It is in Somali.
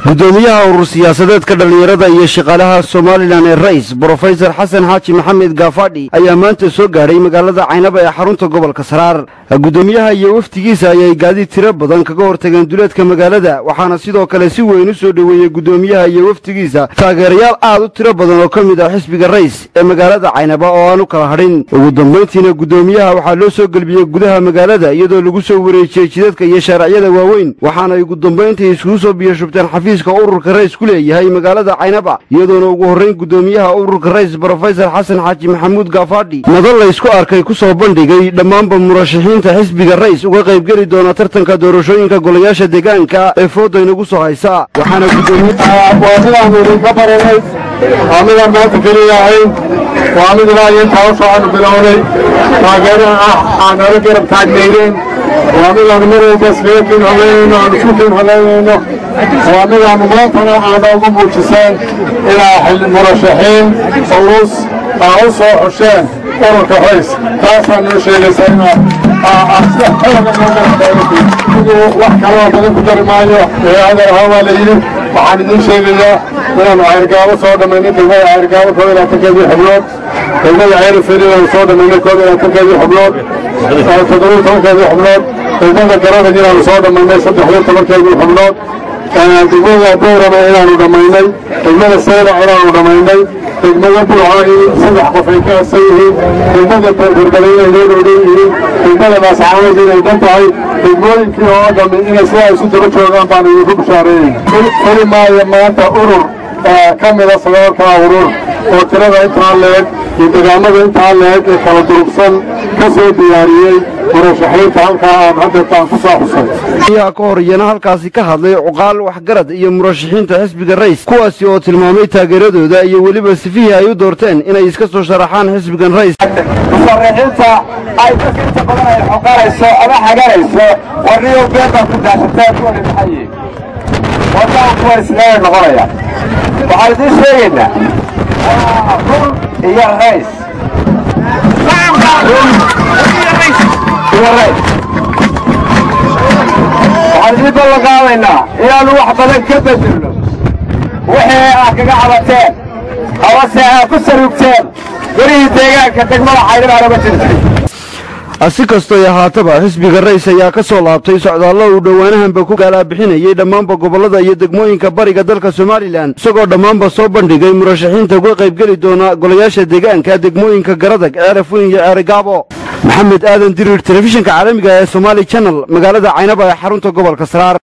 gudoomiyaha urur siyaasadeedka dhallinyarada iyo shaqaalaha somalilan ee rais brofesor xasan xaaji maxamed gaafadhi ayaa maanta soo gaadhay magaalada caynaba ee xarunta gobolka saraar gudoomiyaha iyo wafdigiisa ayay gaadiid tiro badan kaga hortageen duleedka magaalada waxaana sidoo kale si weyn u soo dhoweeyey gudoomiyaha iyo wafdigiisa taageerayaal aad u tiro badan oo ka mid ah xisbiga rais ee magaalada caynaba oo aan u kala hadhin ugu dambayntiina gudoomiyaha waxaa loo soo gelbiyey gudaha magaalada iyadoo lagu soo wareejiyey jidadka iyo shaaracyada waaweyn waxaanay ugu dambayntii iskugu soo biyashubteen xafiiska ururka rais ku leeyahay magaalada caynaba iyadoona ugu horrayn gudoomiyaha ururka rais brofesor xasan xaaji maxamuud gaafadhi madal laysku arkay ku soo bandhigay dhammaanba murashaxiinta xisbiga rais uga qaybgeli doona tartanka doorashooyinka golayaasha deegaanka ee fooda inagu soo haysa waxaana waa midaan idinka baranay waa midaan maanta keliya ahayn waa mid ilaa iyo intaa usoo aanu bilownay taageeraha ah aan nala garab taagnaydeen waa midaanu mar walba iskaga kin holeynayno aan isku kin holeynayno waa midaanu maantana aana ugu muujiseen inaa xil murashaxiin ulus aa u soo xusheen ururka rays taasaa noo sheegaysa inaa wax kaloo badan ku dari maayo hadal ahaan waa la yidhi waxaan idiin sheegayaa inaanu cayrgaabo soo dhammaynay degmada cayrgaabo koob iyo labaatankeedii xubnood degmada ceyriferi aanu soo dhammaynay koob iyo labaatankeedii xubnood toddobiyo tobankeedii xubnood degmada garadag inaanu soo dhammaynay saddexiyo tobankeedii xubnood degmada boorama inaanu dhammaynay degmada saylac inaanu dhammaynay degmada bulcaani saddex qof ay ka harsan yihiin degmada beerberbele inay noo dhowdhan yihiin degmada baascaanood inay dhan tahay degmooyinkii oo dhammi inay sidaa isu daba joogaan baanu idinku bishaareeyey heli maayo maanta urur ka mida sagaalkaa urur oo tirada intaa leeg iyo degaamada intaa leeg ee kala durugsan ka soo diyaariyey murashaxiinta halkaa aan haddeetaan ku soo xusay ayaa ka hor iyana halkaasi ka hadlay cuqaal waxgarad iyo murashaxiinta xisbiga rais kuwaasi oo tilmaamay taageeradooda iyo weliba sifihii ay u doorteen inay iska soo sharaxaan xisbigan rais musharaxiinta ay dadka inta badan ay xoqanayso ama xaganayso warniyow been baad ku daashateen kuwani maxay yihiin wadaan kuwa isleega noqonaya waxaan idiin sheegaynaa run iyo rays run iyo rays waxaan idiin ballan qaadaynaa inaannu wax badan ka bedelno wixii aad kaga cabateen amase aad ku sarugteen welihii deegaanka degmada caydhabaana ma jirtay si kastoy ahaataba xisbiga rais ayaa ka soo laabtay socdaallo uu dhowaanahanba ku gaalaa-bixinayay dhammaanba gobollada iyo degmooyinka bariga dalka somalilan isagoo dhammaanba soo bandhigay murashaxiinta uga qaybgeli doona golayaasha deegaanka degmooyinka garadag ceeraf weyn iyo ceerigaabo maxamed aadan diriir telefishinka caalamiga ee somaali channel magaalada caynaba ee xarunta gobolka saraar